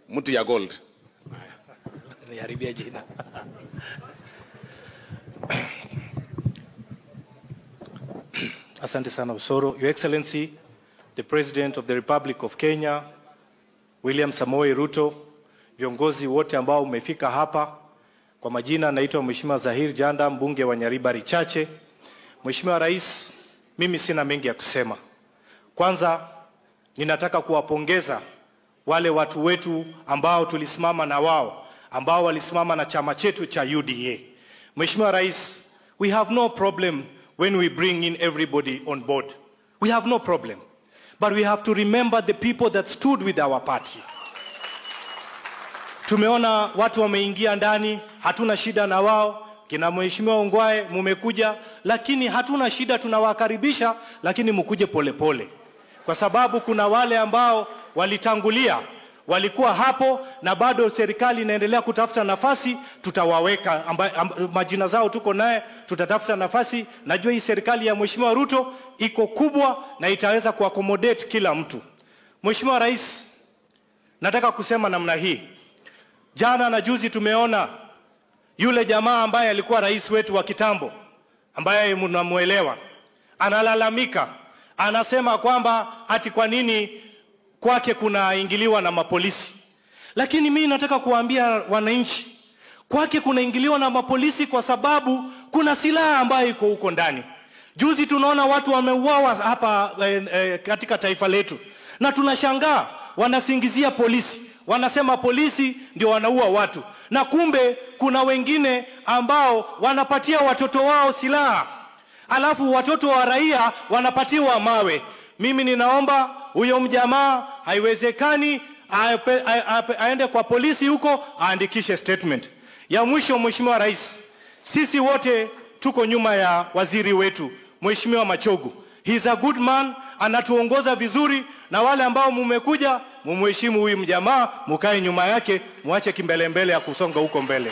mtu ya gold niharibia jina. Asante sana Usoro. Your Excellency, the President of the Republic of Kenya, William Samoei Ruto, viongozi wote ambao umefika hapa. Kwa majina naitwa Mheshimiwa Zahir Janda, mbunge wa Nyaribari Chache. Mheshimiwa Rais, mimi sina mengi ya kusema. Kwanza ninataka kuwapongeza wale watu wetu ambao tulisimama na wao ambao walisimama na chama chetu cha UDA. Mheshimiwa Rais, we have no problem when we bring in everybody on board. We have no problem. But we have to remember the people that stood with our party. Tumeona watu wameingia ndani, hatuna shida na wao. Kina Mheshimiwa Ongwae mumekuja, lakini hatuna shida, tunawakaribisha, lakini mkuje polepole, kwa sababu kuna wale ambao walitangulia walikuwa hapo na bado serikali inaendelea kutafuta nafasi, tutawaweka amba, amba, majina zao tuko naye, tutatafuta nafasi. Najua hii serikali ya Mheshimiwa Ruto iko kubwa na itaweza kuaccommodate kila mtu. Mheshimiwa Rais, nataka kusema namna hii. Jana na juzi tumeona yule jamaa ambaye alikuwa rais wetu wa kitambo ambaye mnamuelewa, analalamika, anasema kwamba ati kwa nini kwake kunaingiliwa na mapolisi. Lakini mimi nataka kuwaambia wananchi, kwake kunaingiliwa na mapolisi kwa sababu kuna silaha ambayo iko huko ndani. Juzi tunaona watu wameuawa hapa eh, eh, katika taifa letu, na tunashangaa wanasingizia polisi, wanasema polisi ndio wanaua watu, na kumbe kuna wengine ambao wanapatia watoto wao silaha, alafu watoto wa raia wanapatiwa mawe. Mimi ninaomba huyo mjamaa, haiwezekani ape- a- ape- aende kwa polisi huko aandikishe statement. Ya mwisho, Mheshimiwa Rais, sisi wote tuko nyuma ya waziri wetu Mheshimiwa Machogu. He's a good man, anatuongoza vizuri, na wale ambao mumekuja mumheshimu huyu mjamaa, mukae nyuma yake, muache kimbelembele ya kusonga huko mbele.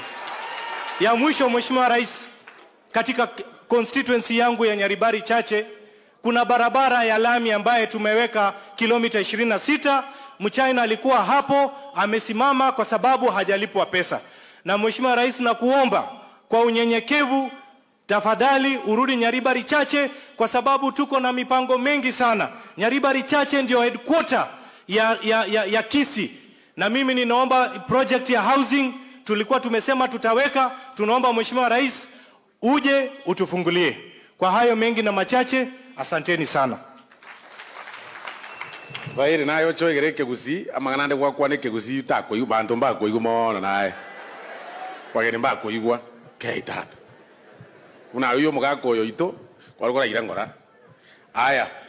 Ya mwisho, Mheshimiwa Rais, katika constituency yangu ya Nyaribari Chache kuna barabara ya lami ambaye tumeweka kilomita 26. Mchina alikuwa hapo amesimama kwa sababu hajalipwa pesa. Na Mheshimiwa Rais, na kuomba kwa unyenyekevu, tafadhali urudi Nyaribari Chache kwa sababu tuko na mipango mengi sana. Nyaribari Chache ndio headquarter ya, ya, ya, ya Kisi, na mimi ninaomba project ya housing tulikuwa tumesema tutaweka. Tunaomba Mheshimiwa Rais uje utufungulie. Kwa hayo mengi na machache, asanteni sana. zairi nayo choigere kegusi amang'ana nde gwakwa nä kä gusi takoigu bantu mbakoigu mono nae kwageni mbakoigwa keitata unayo yo må gakoyo itå kwarå gå raira ngora aya